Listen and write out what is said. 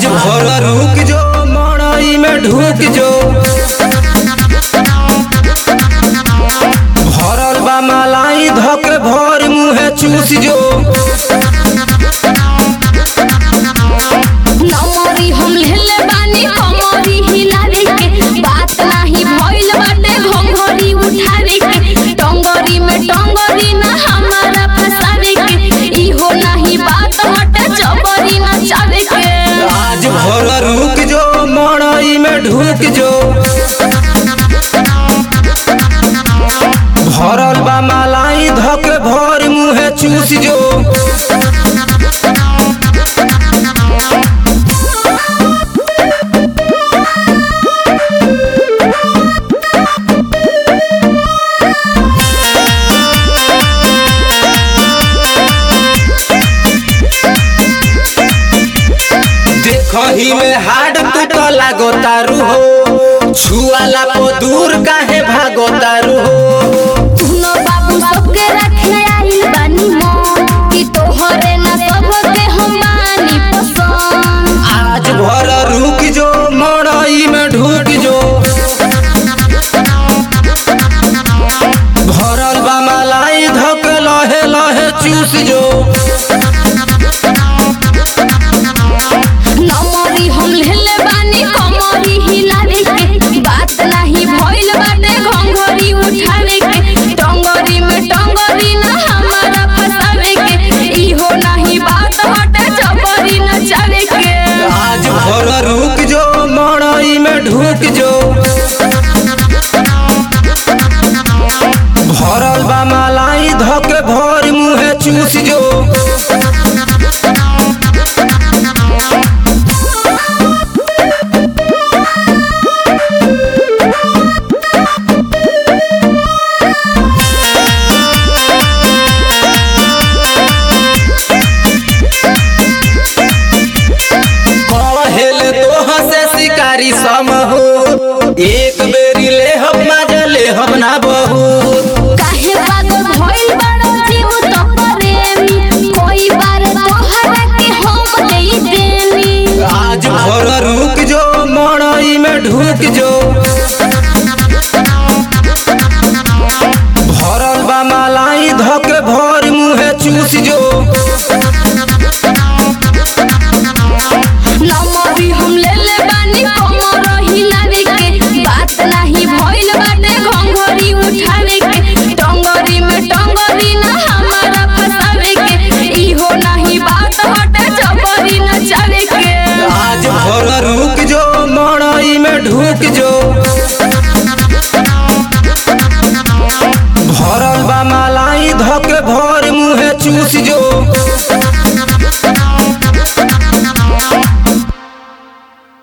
भर रुक जो मड़ई में ढुक जो भरल बा मलाई धक भर मुहे चूस जो नमरी हम लेले बानी कमरी हिलावे के बात नाही भइल बाटे घंघरी उठावे के टंगरी में टंगरी ना हमारा फसावे के इहो नाही बात हटे जबरी ना चावे के आज भर रुक जो मड़ई में ढुक जो भरल बा मलाई धक भर मुहे चूस जो देखही में हाड तू तो लागो तारू हो छुआला पो दूर काहे भागो तारू हो सुनो बाबू सबके रखे आइल बानी मन कि तोहरे ना सबके हम बानी पसंद आज भर रुक जो मड़ई में ढुक जो भरल बा मलाई धक लहे लहे चूस जो नमरी हम लेले बानी कमरी हिलावे के बात नाही भइल बाटे घंघरी उठावे के टंगरी में टंगरी ना हमारा फसावे के इहो नाही बात हटे जबरी ना चावे के आज भर रुक जो मड़ई में ढुक जो भरल बा मलाई धक भर मुहे चूस जो कहेल तोह से शिकारी सम हो एक बेरी ले हम मजा ले हम ना बहू काहे पागल भइल बाड़ो जीव तो प्रेमी कोई बार तोहरा के हम देई देनी आज भर रुक जो मड़ई में ढुक जो भरल बा मलाई धक भर मुहे चूस जो नमरी हम लेले बानी कमर हिलावे के बात नाही भइल बाटे घंघरी उठावे के टंगरी में टंगरी ना हमारा फसावे के इहो नाही बात हटे जबरी ना चावे के आज भर रुक जो मड़ई में ढुक जो